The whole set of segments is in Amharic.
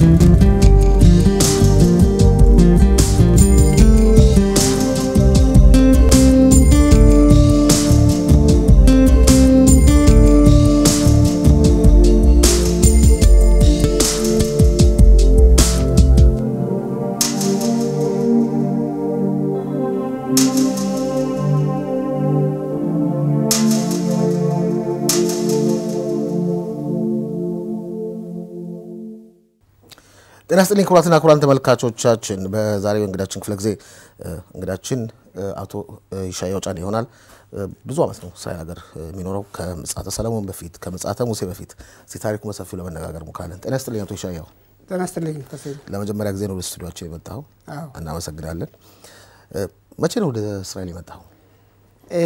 ጤና ይስጥልኝ ክቡራትና ክቡራን ተመልካቾቻችን፣ በዛሬው እንግዳችን ክፍለ ጊዜ እንግዳችን አቶ ይሻያው ጫኔ ይሆናል። ብዙ ዓመት ነው እስራኤል ሀገር የሚኖረው ከምጽአተ ሰለሞን በፊት ከምጽአተ ሙሴ በፊት እስቲ ታሪኩ በሰፊው ለመነጋገር ሞክራለን። ጤና ይስጥልኝ አቶ ይሻያው። ጤና ይስጥልኝ ተስፋዬ። ለመጀመሪያ ጊዜ ነው ወደ ስቱዲዮችን የመጣኸው፣ አዎ። እናመሰግናለን። መቼ ነው ወደ እስራኤል የመጣኸው? እ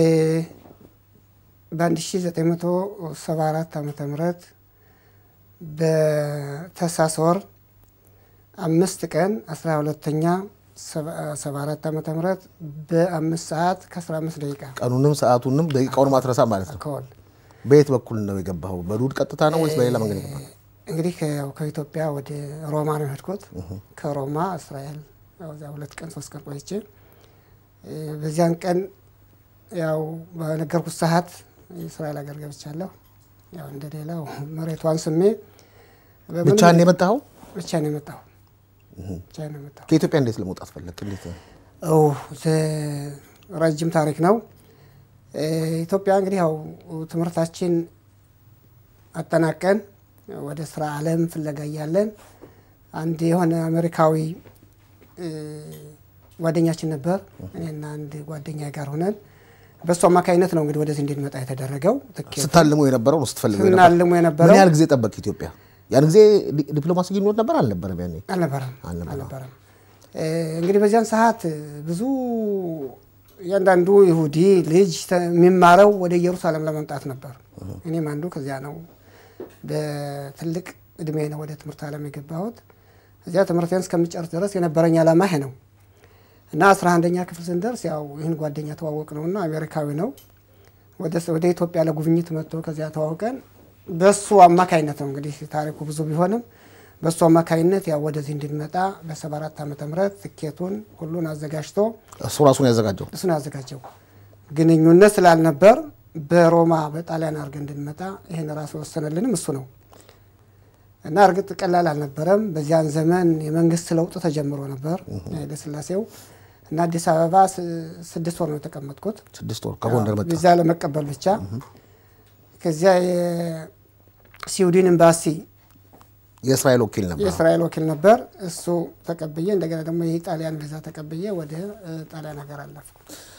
በ1974 ዓመተ ምህረት በታህሳስ ወር አምስት ቀን 12ኛ 74 ዓመተ ምህረት በአምስት ሰዓት ከ15 ደቂቃ ቀኑንም ሰዓቱንም ደቂቃውን ማትረሳ ማለት ነው። ከወል በየት በኩል ነው የገባኸው? በዱድ ቀጥታ ነው ወይስ በሌላ መንገድ የገባኸው? እንግዲህ ከ- ከኢትዮጵያ ወደ ሮማ ነው የሄድኩት። ከሮማ እስራኤል ያው እዚያ ሁለት ቀን ሶስት ቀን ቆይቼ እ በዚያን ቀን ያው በነገርኩት ሰዓት የእስራኤል ሀገር ገብቻለሁ። ያው እንደ ሌላው መሬቷን ስሜ በምንም- ብቻህን የመጣኸው? ብቻ ነው የመጣሁ ብቻ ነው የመጣሁ። ከኢትዮጵያ እንዴት ለመውጣት ፈለግ? እንዴት ነው? ኦ ዘ- ረጅም ታሪክ ነው። እ ኢትዮጵያ እንግዲህ ያው ትምህርታችን አጠናቀን ወደ ስራ ዓለም ፍለጋ እያለን አንድ የሆነ አሜሪካዊ እ ጓደኛችን ነበር። እኔና አንድ ጓደኛ ጋር ሆነን በእሱ አማካኝነት ነው እንግዲህ ወደዚህ እንድንመጣ የተደረገው። ትኬት ስታልሙ የነበረው ነው ስትፈልጉ የነበረው? ስናልሙ ምን የነበረው ያህል ጊዜ ጠበቅ ኢትዮጵያ? ያን ጊዜ ዲ- ዲፕሎማሲ ግንኙነት ነበር አልነበረም? ያኔ አልነበረም አልነበረም። አልነበረም። እ እንግዲህ በዚያን ሰዓት ብዙ እያንዳንዱ ይሁዲ ልጅ ተ- የሚማረው ወደ ኢየሩሳሌም ለመምጣት ነበር። እኔም አንዱ ከዚያ ነው። በትልቅ እድሜ ነው ወደ ትምህርት ዓለም የገባሁት። እዚያ ትምህርቴን እስከምጨርስ ድረስ የነበረኝ ዓላማ ይሄ ነው እና አስራ አንደኛ ክፍል ስንደርስ ያው ይህን ጓደኛ ተዋወቅ ነውና አሜሪካዊ ነው ወደ ወደ ኢትዮጵያ ለጉብኝት መጥቶ ከዚያ ተዋውቀን በሱ አማካይነት ነው እንግዲህ ታሪኩ ብዙ ቢሆንም በሱ አማካይነት ያው ወደዚህ እንድንመጣ በሰባ አራት ዓመተ ምህረት ትኬቱን ሁሉን አዘጋጅቶ እሱ ራሱን ያዘጋጀው እሱን ያዘጋጀው ግንኙነት ስላልነበር በሮማ በጣሊያን አድርገን እንድንመጣ ይህን ራሱ የወሰነልንም እሱ ነው እና እርግጥ ቀላል አልነበረም። በዚያን ዘመን የመንግስት ለውጥ ተጀምሮ ነበር ኃይለሥላሴው እና አዲስ አበባ ስ- ስድስት ወር ነው የተቀመጥኩት ስድስት ወር ከጎንደር መጣ። ቪዛ ለመቀበል ብቻ። ከዚያ የስዊድን ኤምባሲ የእስራኤል ወኪል ነበር። የእስራኤል ወኪል ነበር። እሱ ተቀብዬ እንደገና ደግሞ የጣሊያን ቪዛ ተቀብዬ ወደ እ, ጣሊያን ሀገር አለፍኩ።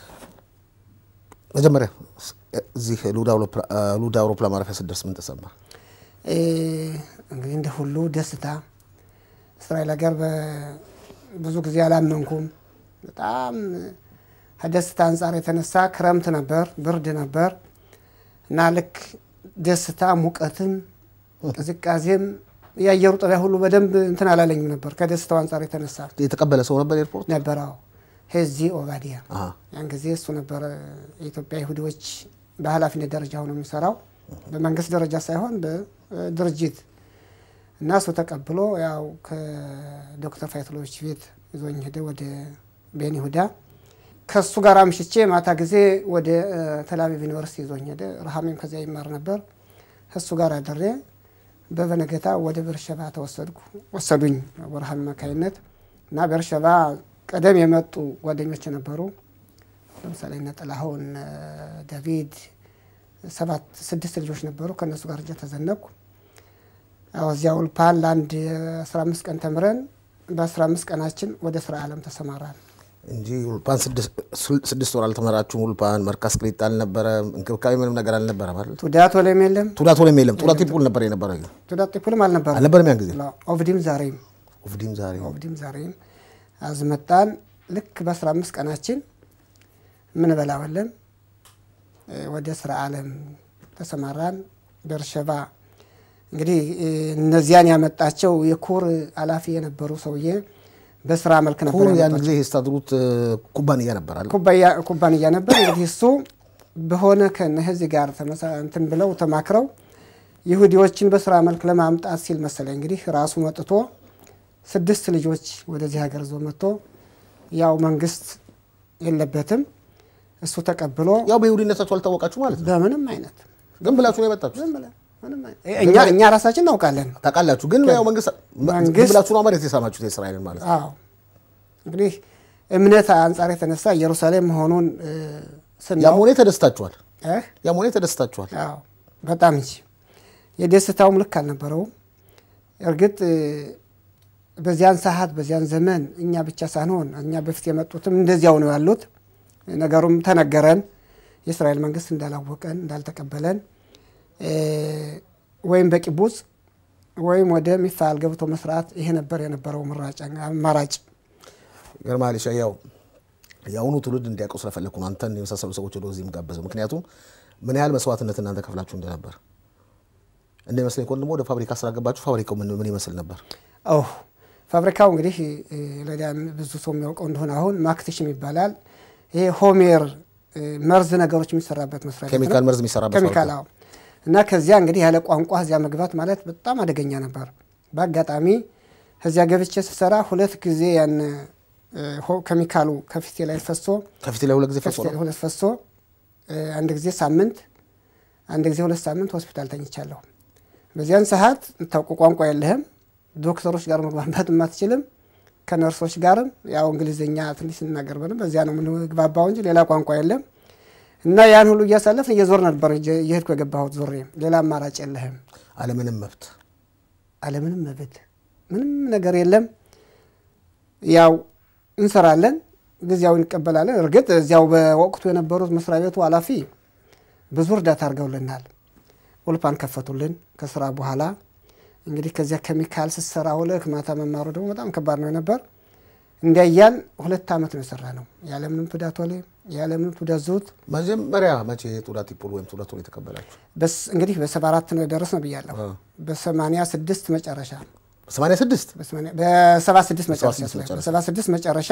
መጀመሪያ እዚህ ሉዳ አውሮፕላ- ሉዳ አውሮፕላን ማረፊያ ስደርስ ምን ተሰማ? እ, እንግዲህ እንደ ሁሉ ደስታ እስራኤል ሀገር በ- ብዙ ጊዜ አላመንኩም። በጣም ከደስታ አንጻር የተነሳ ክረምት ነበር፣ ብርድ ነበር እና ልክ ደስታ ሙቀትም ቅዝቃዜም የአየሩ ጠባይ ሁሉ በደንብ እንትን አላለኝም ነበር ከደስታው አንጻር የተነሳ የተቀበለ ሰው ነበር ኤርፖርት? ነበር። አዎ ሄዚ ኦባዲያ አሃ። ያን ጊዜ እሱ ነበር የኢትዮጵያ ይሁዲዎች በኃላፊነት ደረጃ ሆኖ የሚሰራው በመንግስት ደረጃ ሳይሆን በድርጅት እና እሱ ተቀብሎ ያው ከዶክተር ፋይትሎች ቤት ይዞኝ ሄደ ወደ ቤን ይሁዳ። ከእሱ ጋር አምሽቼ ማታ ጊዜ ወደ እ፣ ተልአቪቭ ዩኒቨርሲቲ ይዞኝ ሄደ። ረሃሜም ከዚያ ይማር ነበር። እሱ ጋር አድሬ በበነገታ ወደ ቤርሸባ ተወሰድኩ ወሰዱኝ በረሃም አማካይነት እና ቤርሸባ ቀደም የመጡ ጓደኞች ነበሩ። ለምሳሌ እነ ጥላሁን እነ ዳቪድ ሰባት ስድስት ልጆች ነበሩ። ከእነሱ ጋር እጃ ተዘነኩ። ያው እዚያ ውልፓን ለአንድ አስራ አምስት ቀን ተምረን በአስራ አምስት ቀናችን ወደ ስራ ዓለም ተሰማራን። እንጂ ውልፓን ስድስት- ስድስት ወር አልተመራችሁም። ውልፓን መርካስ ቅሊጥ አልነበረም። እንክብካቤ ምንም ነገር አልነበረም አይደል? ቱዳት ወለም የለም ቱዳት ወለም የለም። ቱዳት ቲፑል ነበር የነበረ ቱዳት ጢፑልም አልነበረም አልነበረም ያን ጊዜ ኦፍዲም ዛሬም ኦፍዲም ዛሬ ኦፍዲም ዛሬም አዝመጣን። ልክ በአስራ አምስት ቀናችን ምን በላወለን ወደ ስራ ዓለም ተሰማራን። ቤርሸባ እንግዲህ እ፣ እነዚያን ያመጣቸው የኩር ኃላፊ የነበሩ ሰውዬ በስራ መልክ ነበር ኩር ያን ያመጣቸው። ጊዜ የስታድሩት ኩባንያ ነበር አይደል? ኩባያ- ኩባንያ ነበር። እንግዲህ እሱ በሆነ ከነዚህ ጋር ተመሳ- እንትን ብለው ተማክረው ይሁዲዎችን በስራ መልክ ለማምጣት ሲል መሰለኝ እንግዲህ ራሱ መጥቶ ስድስት ልጆች ወደዚህ ሀገር ዞ መጥቶ ያው መንግስት የለበትም እሱ ተቀብሎ ያው በይሁዲነታችሁ አልታወቃችሁ ማለት ነው። በምንም አይነት ግን ብላችሁ ነው የመጣችሁ ዝም ብለን ምንም አይነት እኛ እኛ ራሳችን እናውቃለን። ታውቃላችሁ። ግን ያው መንግስት መንግስት- ግን ብላችሁ ነው መሬት የሳማችሁት የእስራኤልን ማለት ነው። አዎ እንግዲህ እምነት አንጻር የተነሳ ኢየሩሳሌም መሆኑን እ፣ ያም ስናውቅ ሆነ ተደስታችኋል። እ፣ ያም ሆነ ተደስታችኋል። አዎ በጣም እንጂ የደስታውም ልክ አልነበረውም። እርግጥ እ፣ በዚያን ሰዓት በዚያን ዘመን እኛ ብቻ ሳንሆን እኛ በፊት የመጡትም እንደዚያው ነው ያሉት። ነገሩም ተነገረን። የእስራኤል መንግስት እንዳላወቀን እንዳልተቀበለን እ፣ ወይም በቂቡጽ ወይም ወደ ሚፋል ገብቶ መስራት ይሄ ነበር የነበረው ምራጭ አማራጭ። ገርማል ያው የአሁኑ ትውልድ እንዲያውቀው ስለፈለግኩ ነው አንተን የመሳሰሉ ሰዎች ወደዚህ የምጋበዘው። ምክንያቱም ምን ያህል መስዋዕትነት እናንተ ከፍላችሁ እንደነበር እንደሚመስለኝ ከሆነ ደግሞ ወደ ፋብሪካ ስራ ገባችሁ። ፋብሪካው ምን ምን ይመስል ነበር? ኦ ፋብሪካው እንግዲህ እ፣ ለዳ ብዙ ሰው የሚያውቀው እንደሆነ አሁን ማክትሽም ይባላል። ይሄ ሆሜር እ፣ መርዝ ነገሮች የሚሰራበት መስሪያ ቤት ነው። ኬሚካል መርዝ የሚሰራበት ኬሚካል ፋብሪካ። አዎ። እና ከዚያ እንግዲህ ያለ ቋንቋ እዚያ መግባት ማለት በጣም አደገኛ ነበር። በአጋጣሚ ከዚያ ገብቼ ስሰራ ሁለት ጊዜ ያን እ፣ ሆ- ኬሚካሉ ከፊቴ ላይ ፈሶ ከፊት ላይ ሁለት ጊዜ ፈሶ ከፊቴ ነው። ላይ ሁለት ፈሶ እ፣ አንድ ጊዜ ሳምንት አንድ ጊዜ ሁለት ሳምንት ሆስፒታል ተኝቻለሁ። በዚያን ሰዓት የምታውቁ ቋንቋ የለህም። ዶክተሮች ጋር መግባባት አትችልም። ከነርሶች ጋርም ያው እንግሊዝኛ ትንሽ ስናገር በደንብ በዚያ ነው የምንግባባው እንጂ ሌላ ቋንቋ የለም። እና ያን ሁሉ እያሳለፍን እየዞር ነበር እየ- እየሄድኩ የገባሁት ዞሬ። ሌላ አማራጭ የለህም። አለምንም መብት አለምንም መብት ምንም ነገር የለም። ያው እንሰራለን፣ ጊዜያዊ እንቀበላለን። እርግጥ እዚያው በወቅቱ የነበሩት መስሪያ ቤቱ ኃላፊ ብዙ እርዳታ አድርገውልናል። ኡልፓን ከፈቱልን ከስራ በኋላ እንግዲህ ከዚያ ኬሚካል ስሰራ ውለህ ማታ መማሩ ደግሞ በጣም ከባድ ነው ነበር። እንዲያያል ሁለት ዓመት ነው የሰራ ነው ያለምንም ቱዳት ወሌ ያለምንም ቱዳት ዙት መጀመሪያ መቼ ጡዳት ይፖል ወይም ጡዳት ወር የተቀበላችሁ? በስ እንግዲህ በሰባ አራት ነው የደረስ ነው ብያለሁ። በሰማንያ ስድስት መጨረሻ በሰማንያ ስድስት በሰባ ስድስት መጨረሻ በሰባ ስድስት በሰባ ስድስት መጨረሻ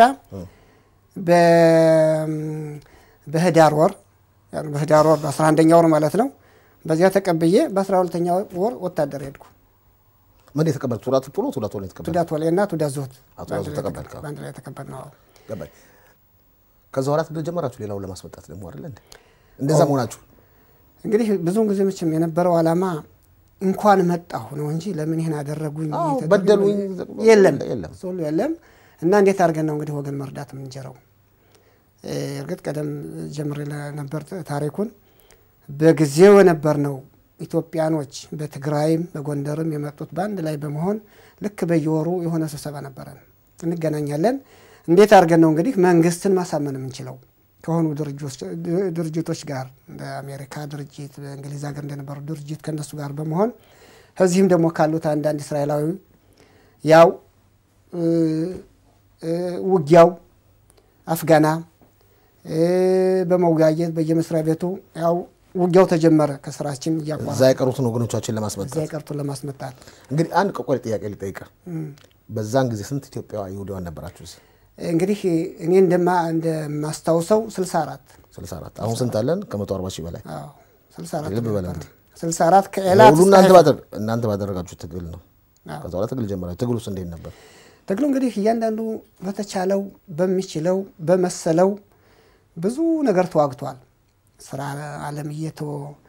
በ- በህዳር ወር ያው በህዳር ወር በአስራ አንደኛ ወር ማለት ነው። በዚያ ተቀብዬ በአስራ ሁለተኛ ወር ወታደር ሄድኩ። ምን የተቀበል ጡዳት ይፖል ጡዳት ወር የተቀበል ቱዳት ወሌ እና ቱዳት ዞት አቶ በአንድ ዞት ላይ ተቀበልክ? ተቀ- በአንድ ላይ ተቀበል ነው። ገባኝ። ከዛ በኋላ ትግል ጀመራችሁ ሌላውን ለማስመጣት ደግሞ አይደለ እንዴ? እንደዛ መሆናችሁ እንግዲህ ብዙውን ጊዜ መቼም የነበረው ዓላማ እንኳን መጣሁ ነው እንጂ ለምን ይህን አደረጉኝ አዎ፣ ተደረጉኝ በደሉኝ፣ የለም የለም። እሱ ሁሉ የለም። እና እንዴት አድርገን ነው እንግዲህ ወገን መርዳት የምንጀረው? እ፣ እርግጥ ቀደም ጀምሬ ነበር ታሪኩን። በጊዜው የነበር ነው ኢትዮጵያኖች በትግራይም በጎንደርም የመጡት በአንድ ላይ በመሆን ልክ በየወሩ የሆነ ስብሰባ ነበረን፣ እንገናኛለን። እንዴት አድርገን ነው እንግዲህ መንግስትን ማሳመን የምንችለው ከሆኑ ድርጅቶች- ድርጅቶች ጋር እንደ አሜሪካ ድርጅት በእንግሊዝ ሀገር እንደነበሩ ድርጅት ከእነሱ ጋር በመሆን ከዚህም ደግሞ ካሉት አንዳንድ እስራኤላዊ ያው እ፣ እ፣ ውጊያው አፍጋና እ፣ በመወያየት በየመስሪያ ቤቱ ያው ውጊያው ተጀመረ። ከስራችን እዛ እያቋረጥ የቀሩትን ወገኖቻችን ለማስመጣት እዚያ የቀሩትን ለማስመጣት እንግዲህ አንድ ቆቆር ጥያቄ ልጠይቅህ። በዛን ጊዜ ስንት ኢትዮጵያ ይሁዳውያን ነበራችሁ? እዚህ እንግዲህ እኔ እንደማ እንደማስታውሰው 64 64 አሁን ስንት አለን? ከመቶ አርባ ሺህ በላይ አዎ 64 ልብ በል ነበር። እንዴ። 64 ከኤላት ሁሉ እስከ እናንተ ሀይፋ። ባደረ- እናንተ ባደረጋችሁ ትግል ነው። አዎ። ከዛ በኋላ ትግል ጀመራችሁ። ትግል ውስጥ እንዴት ነበር? ትግሉ እንግዲህ እያንዳንዱ በተቻለው በሚችለው በመሰለው ብዙ ነገር ተዋግቷል። ስራ አለም እየተወ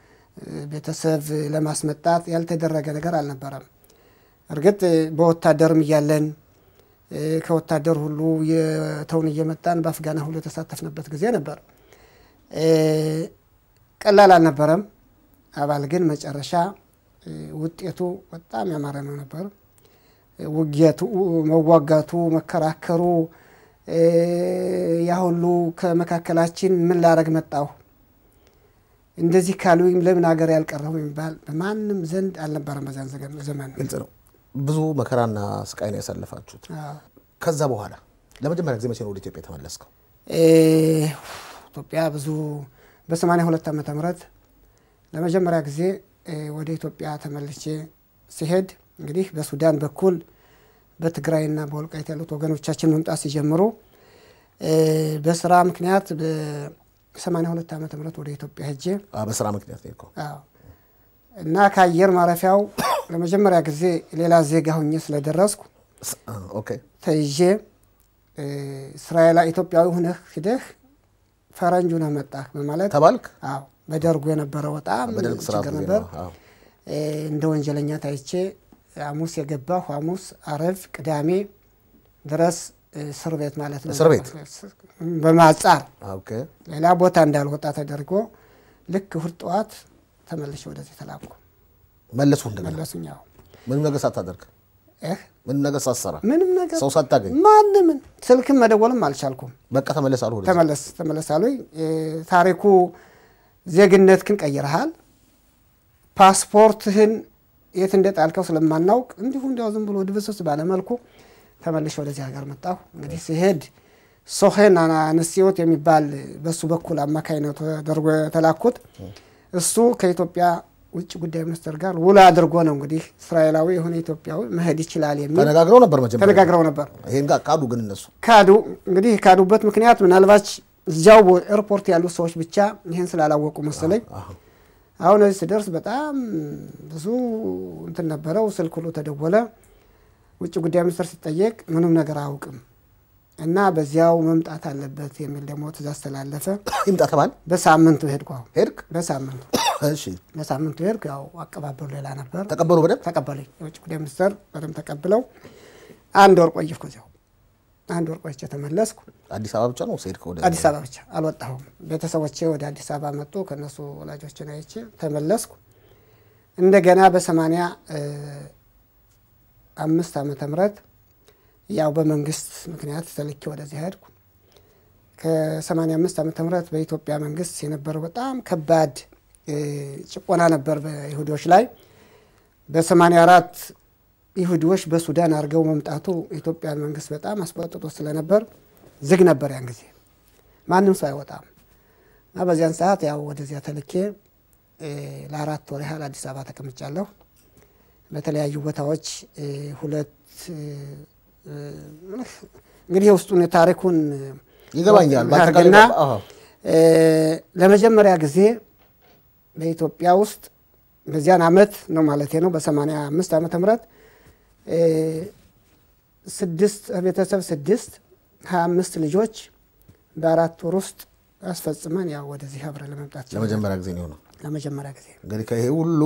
ቤተሰብ ለማስመጣት ያልተደረገ ነገር አልነበረም። እርግጥ በወታደርም እያለን እ፣ ከወታደር ሁሉ የተውን እየመጣን በአፍጋና ሁሉ የተሳተፍንበት ጊዜ ነበር። እ፣ ቀላል አልነበረም። አባል ግን መጨረሻ እ፣ ውጤቱ በጣም ያማረ ነው ነበር። ውጊያቱ፣ መዋጋቱ፣ መከራከሩ እ፣ ያ ሁሉ ከመካከላችን ምን ላረግ መጣሁ እንደዚህ ካሉኝ ለምን ሀገር ያልቀረሁ የሚባል በማንም ዘንድ አልነበረም በዚያን ዘገን- ዘመን። ግልጽ ነው። ብዙ መከራና ስቃይ ነው ያሳለፋችሁት። አዎ። ከዛ በኋላ ለመጀመሪያ ጊዜ መቼ ነው ወደ ኢትዮጵያ የተመለስከው? እ፣ ኢትዮጵያ ብዙ በሰማንያ ሁለት ዓመተ ምህረት ለመጀመሪያ ጊዜ እ፣ ወደ ኢትዮጵያ ተመልሼ ሲሄድ እንግዲህ በሱዳን በኩል በትግራይና በወልቃይት ያሉት ወገኖቻችን መምጣት ሲጀምሩ እ፣ በስራ ምክንያት በሰማንያ ሁለት ዓመተ ምህረት ወደ ኢትዮጵያ ሄጄ አ፣ በስራ ምክንያት ነው የሄድከው። አዎ እና ከአየር ማረፊያው ለመጀመሪያ ጊዜ ሌላ ዜጋ ሁኜ ስለደረስኩ ስ- አ፣ ኦኬ ተይዤ እ፣ እስራኤላ ኢትዮጵያዊ ሁነህ ሂደህ ፈረንጅ ሁነህ መጣህ በማለት ተባልክ። አዎ በደርጉ የነበረው በጣም በደርግ ስርዓት ችግር ጊዜ ነበር። ነው። አዎ። እ፣ እንደ ወንጀለኛ ታይቼ ሐሙስ የገባሁ ሐሙስ፣ አረብ፣ ቅዳሜ ድረስ እ፣ እስር ቤት ማለት ነው። እስር ቤት? በማጻር ኦኬ ሌላ ቦታ እንዳልወጣ ተደርጎ ልክ እሑድ ጠዋት ተመልሼ ወደዚህ ተላኩ። መለሱ እንደገና መለሱኝ። አዎ ምንም ነገር ሳታደርግ እህ ምንም ነገር ሳትሰራ ምንም ነገር ሰው ሳታገኝ ማንምን ስልክም መደወልም አልቻልኩም። በቃ ተመለስ አሉ ወደዚህ። ተመለስ ተመለስ አሉኝ። እ፣ ታሪኩ ዜግነትህን ቀይረሃል፣ ፓስፖርትህን የት እንደጣልከው ስለማናውቅ እንዲሁ እንዲያው ዝም ብሎ ድብስብስ ባለመልኩ ተመልሼ ወደዚህ ሀገር መጣሁ። እንግዲህ ሲሄድ ሶሄን አንስዮት የሚባል በሱ በኩል አማካይነት ተደርጎ የተላኩት እሱ ከኢትዮጵያ ውጭ ጉዳይ ሚኒስትር ጋር ውል አድርጎ ነው እንግዲህ እስራኤላዊ የሆነ ኢትዮጵያዊ መሄድ ይችላል የሚል ተነጋግረው ነበር መጀመሪያ ተነጋግረው ነበር። ይሄን ጋር ካዱ ግን እነሱ ካዱ እንግዲህ ካዱበት ምክንያት ምናልባች እዚያው ኤርፖርት ያሉት ሰዎች ብቻ ይህን ስላላወቁ መሰለኝ። አዎ። አሁን እዚህ ስደርስ በጣም ብዙ እንትን ነበረው። ስልክ ሁሉ ተደወለ። ውጭ ጉዳይ ሚኒስትር ሲጠየቅ ምንም ነገር አያውቅም እና በዚያው መምጣት አለበት የሚል ደግሞ ትእዛዝ ተላለፈ። ይምጣ ተባል በሳምንቱ ሄድኩ። አሁን ሄድክ። በሳምንቱ እሺ በሳምንቱ ሄድኩ። ያው አቀባበሉ ሌላ ነበር። ተቀበሉ በደንብ ተቀበሉኝ። የውጭ ጉዳይ ሚኒስትር በደንብ ተቀብለው አንድ ወር ቆየፍኩ። እዚያው አንድ ወር ቆይቼ ተመለስኩ። አዲስ አበባ ብቻ ነው ሄድክ ወደ አዲስ አበባ ብቻ አልወጣሁም። ቤተሰቦቼ ወደ አዲስ አበባ መጡ። ከነሱ ወላጆችን አይቼ ተመለስኩ። እንደገና በሰማንያ አምስት ዓመተ ምህረት ያው በመንግስት ምክንያት ተልኬ ወደዚህ ሄድኩ። ከሰማንያ አምስት ዓመተ ምህረት በኢትዮጵያ መንግስት የነበረው በጣም ከባድ እ፣ ጭቆና ነበር በይሁዶች ላይ። በሰማንያ አራት ይሁዲዎች በሱዳን አድርገው መምጣቱ የኢትዮጵያን መንግስት በጣም አስቆጥቶ ስለነበር ዝግ ነበር ያን ጊዜ ማንም ሰው አይወጣም እና በዚያን ሰዓት ያው ወደዚያ ተልኬ እ፣ ለአራት ወር ያህል አዲስ አበባ ተቀምጫለሁ። በተለያዩ ቦታዎች እ፣ ሁለት እ፣ እ፣ እንግዲህ የውስጡን የታሪኩን ይገባኛል። በአጠቃላይ አድርግና አዎ። እ፣ ለመጀመሪያ ጊዜ በኢትዮጵያ ውስጥ በዚያን አመት ነው ማለት ነው በሰማንያ አምስት ዓመተ ምህረት እ፣ ስድስት ቤተሰብ ስድስት ሀያ አምስት ልጆች በአራት ወር ውስጥ አስፈጽመን ያው ወደዚህ አብረን ለመምጣት ችለናል። ለመጀመሪያ ጊዜ ነው የሆነው። ለመጀመሪያ ጊዜ እንግዲህ ከይሄ ሁሉ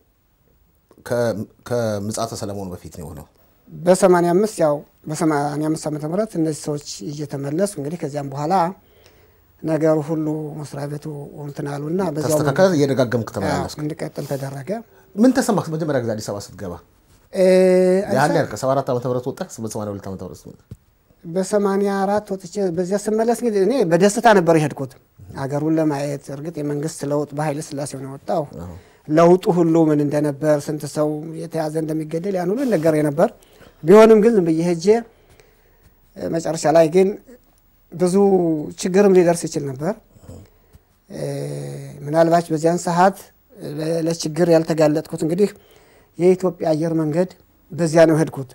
ከ- ከምጽአተ ሰለሞን በፊት ነው የሆነው። በሰማንያ አምስት ያው በሰማንያ አምስት ዓመተ ምህረት እነዚህ ሰዎች እየተመለሱ እንግዲህ ከዚያም በኋላ ነገሩ ሁሉ መስሪያ ቤቱ እንትን አሉና በዚያው ተስተካከለ፣ እየደጋገምክ ያው ተመላለስክ። እንዲቀጥል ተደረገ። ምን ተሰማህ መጀመሪያ ጊዜ አዲስ አበባ ስትገባ? እ፣ ያህል ያልከ ሰባ አራት ዓመተ ምህረት ወጣህ፣ በሰማንያ ሁለት ዓመተ ምህረት ስትመጣ በሰማንያ አራት ወጥቼ በዚያ ስመለስ እንግዲህ እኔ በደስታ ነበር የሄድኩት ሀገሩን ለማየት። እርግጥ የመንግስት ለውጥ በኃይለ ሥላሴ ነው የወጣው። ለውጡ ሁሉ ምን እንደነበር ስንት ሰው የተያዘ እንደሚገደል ያን ሁሉ ነገር ነበር። ቢሆንም ግን ዝም ብዬ ሄጄ እ፣ መጨረሻ ላይ ግን ብዙ ችግርም ሊደርስ ይችል ነበር። እ፣ ምናልባች በዚያን ሰዓት እ፣ ለችግር ያልተጋለጥኩት እንግዲህ የኢትዮጵያ አየር መንገድ በዚያ ነው ሄድኩት።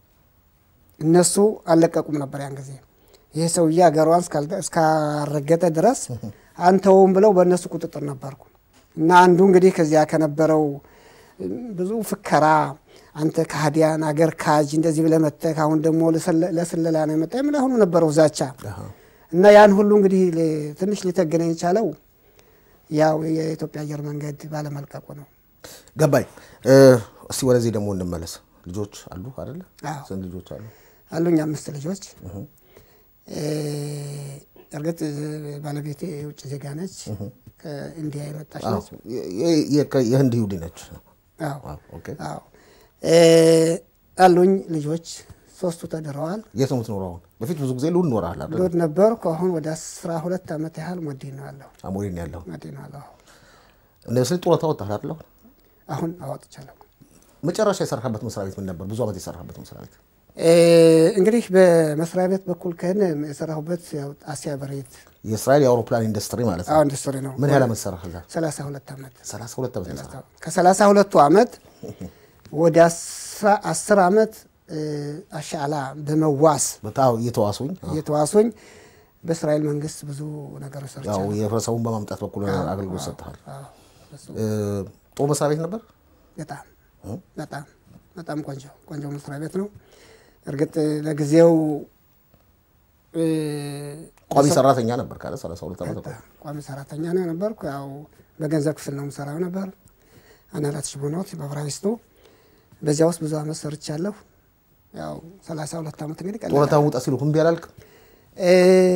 እነሱ አልለቀቁም ነበር ያን ጊዜ። ይህ ሰውዬ ሀገሯን እስካልተ- እስካረገጠ ድረስ አንተውም ብለው በእነሱ ቁጥጥር ነበርኩ እና አንዱ እንግዲህ ከዚያ ከነበረው እም፣ ብዙ ፍከራ አንተ ከሃዲያን አገር ካጅ እንደዚህ ብለህ መጥተህ አሁን ደግሞ ለስለ- ለስለላ ነው የመጣ ምን አሁኑ ነበረው ዛቻ እና ያን ሁሉ እንግዲህ ሊ- ትንሽ ሊተገነኝ የቻለው ያው የኢትዮጵያ አየር መንገድ ባለመልቀቁ ነው። ገባኝ። እ፣ እስቲ ወደዚህ ደግሞ እንመለስ። ልጆች አሉ አይደለ? አዎ። ስንት ልጆች አሉ? አሉኝ አምስት ልጆች። እ፣ እርግጥ ባለቤቴ የውጭ ዜጋ ነች፣ ከኢንዲያ የመጣች አዎ። ነች። የ- የ- የ- የህንድ ይሁዲ ነች። አዎ አዎ፣ ኦኬ። አዎ። እ፣ አሉኝ ልጆች ሶስቱ ተድረዋል። የት ነው የምትኖረው አሁን? በፊት ብዙ ጊዜ ልውል ኖረሃል አይደል? ሎድ ነበርኩ። አሁን ወደ አስራ ሁለት ዓመት ያህል ሞዲ ነው ያለሁ አሞሌ ነው ያለው። ሞዲ ነው ያለሁ። እንደ ስል ጡረታ ወጣህ አይደል? አሁን? አሁን አዋጥቻለሁ። መጨረሻ የሰራህበት መስሪያ ቤት ምን ነበር? ብዙ ዓመት የሰራህበት መስሪያ ቤት እ፣ እንግዲህ በመስሪያ ቤት በኩል ከሆነ የሰራሁበት ያው አሲያ በሬት የእስራኤል የአውሮፕላን ኢንዱስትሪ ማለት ነው። አዎ ኢንዱስትሪ ነው። ምን ያህል ዓመት ሰራህ እዛ? ሰላሳ ሁለት ዓመት ሰላሳ ሁለት ዓመት ነው የሰራህ። ከሰላሳ ሁለቱ ዓመት ወደ አስራ- አስር ዓመት እ፣ አሻዕላ በመዋስ በጣም እየተዋሱኝ እየተዋሱኝ በእስራኤል መንግስት ብዙ ነገሮች ያው ሰርቻለሁ። የህብረተሰቡን በማምጣት በኩል አገልግሎት ሰጥተሃል። አዎ፣ እሱ እ፣ ጦር መስሪያ ቤት ነበር። በጣም በጣም በጣም ቆንጆ ቆንጆ መስሪያ ቤት ነው። እርግጥ ለጊዜው እ፣ ቋሚ ሰራተኛ ነበር ካለ 32 ዓመት ነው። ቋሚ ሰራተኛ ነው ነበርኩ። ያው በገንዘብ ክፍል ነው የምሰራው ነበር አናላት ሽቦኖት በብራይስቱ በዚያ ውስጥ ብዙ አመት ሰርቻለሁ። ያው 32 ዓመት እንግዲህ ቀላል ጡረታ ውጣ ሲሉ እምቢ አላልክም? እ፣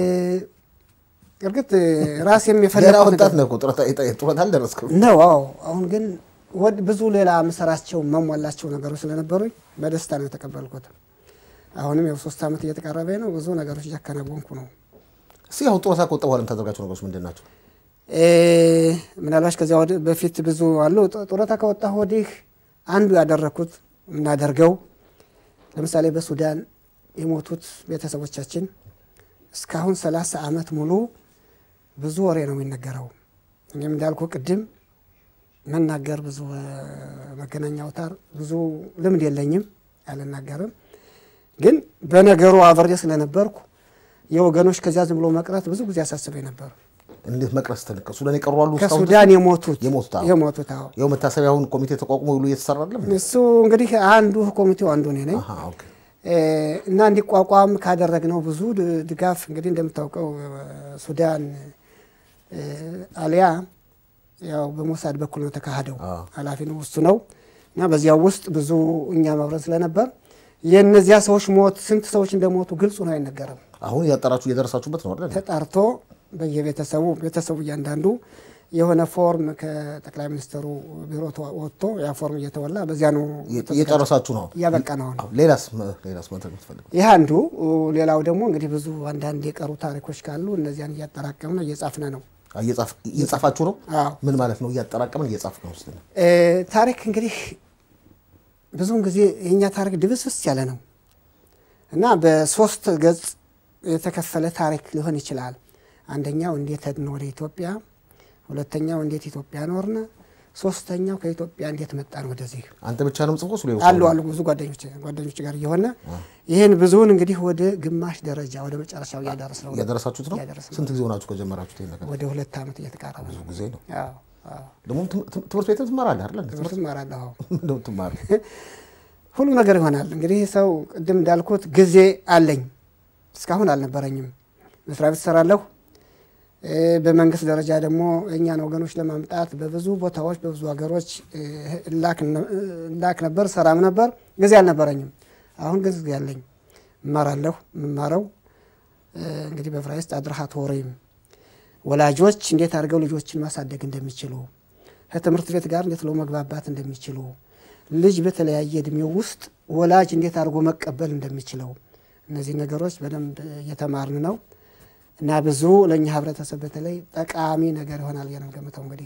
እርግጥ ራሴም ገና የፈለኩት ወጣት ነህ እኮ ጡረታ የጠ- ጡረታ አልደረስክም። ነው። አዎ አሁን ግን ወድ ብዙ ሌላ የምሰራቸው መሟላቸው ነገሮች ስለነበሩኝ በደስታ ነው የተቀበልኩት። አሁንም ያው ሶስት ዓመት እየተቃረበ ነው። ብዙ ነገሮች እያከናወንኩ ነው። እስኪ አሁን ጡረታ ከወጣ በኋላ የምታደርጋቸው ነገሮች ምንድን ናቸው? እ፣ ምናልባት ከዚያ ወዲህ በፊት ብዙ አሉ። ጡ- ጡረታ ከወጣሁ ወዲህ አንዱ ያደረግኩት የምናደርገው ለምሳሌ በሱዳን የሞቱት ቤተሰቦቻችን እስካሁን ሰላሳ ዓመት ሙሉ ብዙ ወሬ ነው የሚነገረው። እኔም እንዳልኩ ቅድም መናገር ብዙ እ፣ መገናኛ አውታር ብዙ ልምድ የለኝም፣ አልናገርም። ግን በነገሩ አብሬ ስለነበርኩ የወገኖች ከዚያ ዝም ብሎ መቅረት ብዙ ጊዜ ያሳስበኝ ነበር። እንዴት መቅረስ ተንቀ ሱዳን የቀሩ አሉ እስካሁን ከሱዳን የሞቱት የሞቱት አዎ። የሞቱት አዎ ያው መታሰቢያ አሁን ኮሚቴ ተቋቁሞ ሁሉ እየተሰራ አይደለም? እሱ እንግዲህ አንዱ ኮሚቴው አንዱ እኔ ነኝ አሃ ኦኬ። እ፣ እና እንዲቋቋም ካደረግነው ብዙ ድ- ድጋፍ እንግዲህ እንደምታውቀው እ፣ ሱዳን እ፣ አሊያ ያው በሞሳድ በኩል ነው ተካሂደው አዎ። ኃላፊ ነው እሱ ነው እና በዚያው ውስጥ ብዙ እኛ መብረን ስለነበር የእነዚያ ሰዎች ሞት ስንት ሰዎች እንደሞቱ ግልጹ ነው አይነገርም። አሁን እያጠራችሁ እየደረሳችሁበት ነው አይደል? ተጣርቶ በየቤተሰቡ ቤተሰቡ እያንዳንዱ የሆነ ፎርም ከጠቅላይ ሚኒስትሩ ቢሮ ተዋ- ወጥቶ ያ ፎርም እየተወላ በዚያ ነው እየጨረሳችሁ ነው? እያበቃ ነው አሁን። አዎ። ሌላስ መ- ሌላስ ማድረግ የምትፈልገው? ይህ አንዱ። ሌላው ደግሞ እንግዲህ ብዙ አንዳንድ የቀሩ ታሪኮች ካሉ እነዚያን እያጠራቀምነ እየጻፍነ ነው። አዎ፣ እየጻፍ- እየጻፋችሁ ነው? አዎ ምን ማለት ነው? እያጠራቀምን እየጻፍክ ነው? ስ እ፣ ታሪክ እንግዲህ ብዙውን ጊዜ የእኛ ታሪክ ድብስብስ ያለ ነው እና በሶስት ገጽ የተከፈለ ታሪክ ሊሆን ይችላል። አንደኛው እንዴት ሄድን ወደ ኢትዮጵያ፣ ሁለተኛው እንዴት ኢትዮጵያ ኖርነ፣ ሶስተኛው ከኢትዮጵያ እንዴት መጣን ወደዚህ። አንተ ብቻ ነው ምጽፎ ሱ አሉ አሉ ብዙ ጓደኞች ጓደኞች ጋር እየሆነ ይህን ብዙውን እንግዲህ ወደ ግማሽ ደረጃ ወደ መጨረሻው እያደረስ ነው። እያደረሳችሁት ነው? እያደረስን ነው። ስንት ጊዜ ሆናችሁ ከጀመራችሁት ይሄን ነገር? ወደ ሁለት ዓመት እየተቃረበ ነው። ብዙ ጊዜ ነው። አዎ፣ አዎ። ደግሞ ትም- ትም- ትምህርት ቤትም ትማራለህ አይደል? እንደ ትምህርት እማራለሁ። አዎ። ምንድን ነው የምትማረው? ሁሉ ነገር ይሆናል። እንግዲህ ሰው ቅድም እንዳልኩት ጊዜ አለኝ፣ እስካሁን አልነበረኝም። መስሪያ ቤት እሰራለሁ። እ፣ በመንግስት ደረጃ ደግሞ እኛን ወገኖች ለማምጣት በብዙ ቦታዎች በብዙ ሀገሮች እ፣ እላክ ነ- እላክ ነበር፣ ሰራም ነበር። ጊዜ አልነበረኝም። አሁን ግን ጊዜ አለኝ፣ እማራለሁ። የምማረው እ፣ እንግዲህ በዕብራይስጥ አድርሃት ወሬም ወላጆች እንዴት አድርገው ልጆችን ማሳደግ እንደሚችሉ ከትምህርት ቤት ጋር እንዴት ለው መግባባት እንደሚችሉ ልጅ በተለያየ እድሜው ውስጥ ወላጅ እንዴት አድርጎ መቀበል እንደሚችለው እነዚህ ነገሮች በደንብ እየተማርን ነው እና ብዙ ለእኛ ህብረተሰብ በተለይ ጠቃሚ ነገር ይሆናል ብዬ ነው የምገምተው። እንግዲህ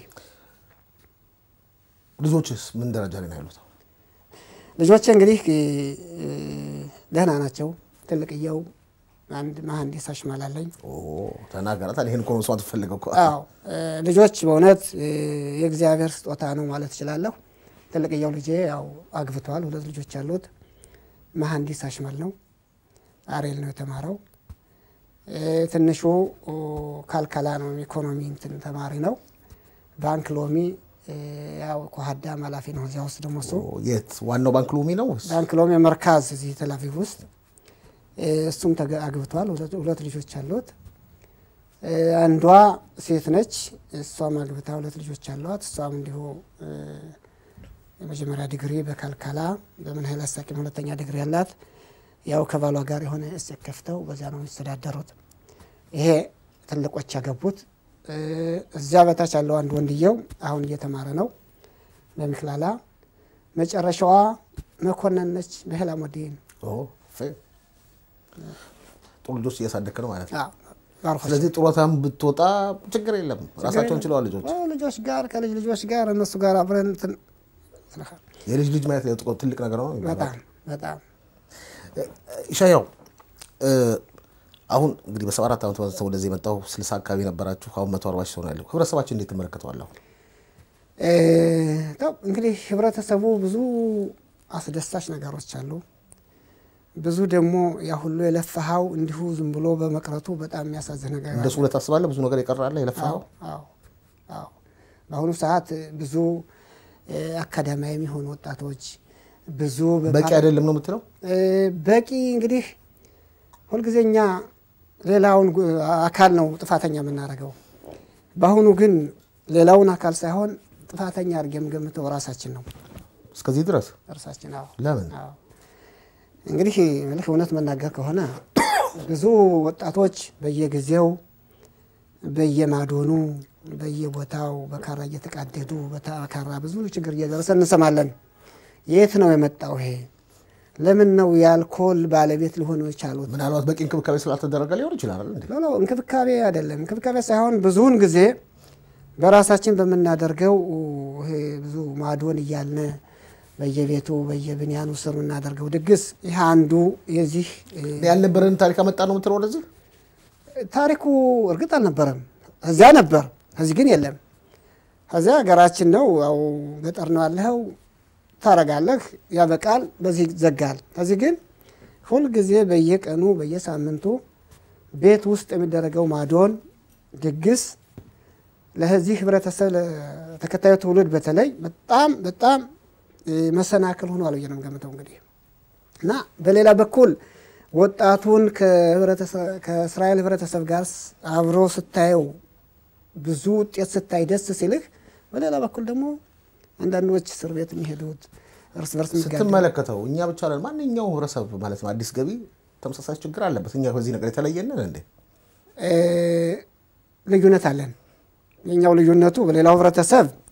ልጆችስ ምን ደረጃ ላይ ነው ያሉት? ልጆቼ እንግዲህ እ፣ ደህና ናቸው። ትልቅየው አንድ መሀንዲስ አሽማል አለኝ። ኦ ተናገራታል። ይሄን እኮ ነው መስዋዕት ፈልገው እኮ አዎ እ፣ ልጆች በእውነት እ፣ የእግዚአብሔር ስጦታ ነው ማለት እችላለሁ። ትልቅየው ልጄ ያው አግብተዋል። ሁለት ልጆች ያሉት መሀንዲስ አሽመል ነው። አሬል ነው የተማረው። እ፣ ትንሹ ኦ፣ ካልከላ ነው ኢኮኖሚ እንትን ተማሪ ነው። ባንክ ሎሚ እ፣ ያው ኮሀዳም ኃላፊ ነው። እዚያ ውስጥ ደግሞ እሱ ኦ፣ የት ዋናው ባንክ ሎሚ ነው ወይስ? ባንክ ሎሚ መርካዝ እዚህ ተላቪቭ ውስጥ እ፣ እሱም ተገ- አግብተዋል። ሁለት ሁለት ልጆች አሉት። እ፣ አንዷ ሴት ነች። እሷም አግብታ ሁለት ልጆች አሏት። እሷም እንዲሁ እ፣ የመጀመሪያ ዲግሪ በካልካላ በምን ኃይል አስታቂም ሁለተኛ ዲግሪ ያላት ያው ከባሏ ጋር የሆነ እሴት ከፍተው በዚያ ነው የሚተዳደሩት። ይሄ ትልቆች ያገቡት። እ፣ እዚያ በታች ያለው አንድ ወንድየው አሁን እየተማረ ነው በሚክላላ መጨረሻዋ መኮንን ነች። በህላ ሞዴን ኦ ፌ ጥሩ ልጆች እያሳደግክ ነው ማለት ነው። ባርኮች ስለዚህ ጡረታም ብትወጣ ችግር የለም፣ ራሳቸውን ችለዋል ልጆች። ልጆች ጋር ከልጅ ልጆች ጋር እነሱ ጋር አብረን እንትን የልጅ ልጅ ማየት ለጥቆ- ትልቅ ነገር ነው። በጣም በጣም ኢሻያው እ፣ አሁን እንግዲህ በሰባ አራት ዓመት ሰው ወደዚህ የመጣው ስልሳ አካባቢ ነበራችሁ። አሁን መቶ አርባ ሺህ ሰው ነው ያለው። ህብረተሰባችን እንዴት ትመለከተዋለሁ? እ፣ ተው እንግዲህ ህብረተሰቡ ብዙ አስደሳች ነገሮች አሉ። ብዙ ደግሞ ያ ሁሉ የለፋሃው እንዲሁ ዝም ብሎ በመቅረቱ በጣም የሚያሳዝን ነገር አለ። እንደሱ ብለህ ታስባለህ? ብዙ ነገር የቀራለ የለፋኸው አዎ አዎ። በአሁኑ ሰዓት ብዙ እ፣ አካዳሚያዊ የሚሆኑ ወጣቶች ብዙ በቂ አይደለም ነው የምትለው? እ፣ በቂ እንግዲህ ሁልጊዜ እኛ ሌላውን ጉ- አካል ነው ጥፋተኛ የምናደርገው። በአሁኑ ግን ሌላውን አካል ሳይሆን ጥፋተኛ አድርጌ የምገምተው ራሳችን ነው። እስከዚህ ድረስ ራሳችን አዎ። ለምን? አዎ። እንግዲህ ምልህ እውነት መናገር ከሆነ ብዙ ወጣቶች በየጊዜው በየማዶኑ በየቦታው በካራ እየተቃደዱ በካራ ብዙ ችግር እየደረሰ እንሰማለን። የት ነው የመጣው ይሄ? ለምን ነው የአልኮል ባለቤት ሊሆኑ የቻሉት? ምናልባት በቂ እንክብካቤ ስላልተደረገ ሊሆን ይችላል አይደል እንዴ? ኖ ኖ እንክብካቤ አይደለም። እንክብካቤ ሳይሆን ብዙውን ጊዜ በራሳችን በምናደርገው ይሄ ብዙ ማዶን እያልነ በየቤቱ በየብንያኑ ስር የምናደርገው ድግስ ይህ አንዱ የዚህ እ፣ ያልነበረን ታሪክ አመጣ ነው የምትለው ወደዚህ? ታሪኩ እርግጥ አልነበረም። እዚያ ነበር፣ እዚህ ግን የለም። እዚያ ሀገራችን ነው፣ ያው ገጠር ነው ያለኸው፣ ታረጋለህ፣ ያበቃል፣ በዚህ ይዘጋል። እዚህ ግን ሁልጊዜ በየቀኑ በየሳምንቱ ቤት ውስጥ የሚደረገው ማዶን ድግስ ለዚህ ህብረተሰብ ለተከታዩ ትውልድ በተለይ በጣም በጣም እ፣ መሰናክል ሆኗል ብዬ ነው የምገምተው እንግዲህ እና በሌላ በኩል ወጣቱን ከህብረተሰብ- ከእስራኤል ህብረተሰብ ጋር ስ- አብሮ ስታየው ብዙ ውጤት ስታይ ደስ ሲልህ፣ በሌላ በኩል ደግሞ አንዳንዶች እስር ቤት የሚሄዱት እርስ በርስ የሚጋደሉ ስትመለከተው እኛ ብቻ ነን ማንኛውም ህብረተሰብ ማለት ነው አዲስ ገቢ ተመሳሳይ ችግር አለበት። እኛ በዚህ ነገር የተለየንን እንዴ? እ፣ ልዩነት አለን። የኛው ልዩነቱ በሌላው ህብረተሰብ